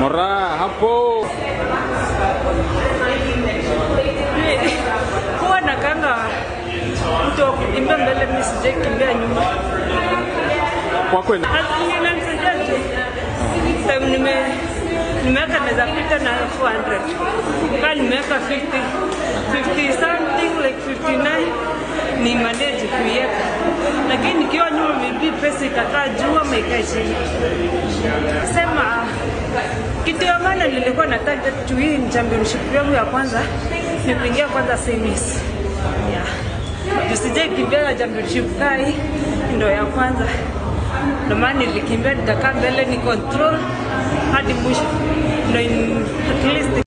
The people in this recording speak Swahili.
Mora hapo. huwa nakanga mtu wa kukimbia mbele, mimi sijai kimbia nyuma. Kwa kweli. Inanisaidia tu time nime nimeweka naweza pita na 400 kama nimeweka 50 50 something like 59 ni manage kuiweka, lakini nikiwa nyuma maybe pesa itakaa juu ama ikae chini. Sema kitu ya maana nilikuwa na target tu hii ni championship yangu ya kwanza ni kuingia kwanza semis. Yeah. Tusije kimbia na championship kai ndo ya kwanza. Ndio maana nilikimbia nikakaa mbele ni control hadi mwisho. Ndio in- at least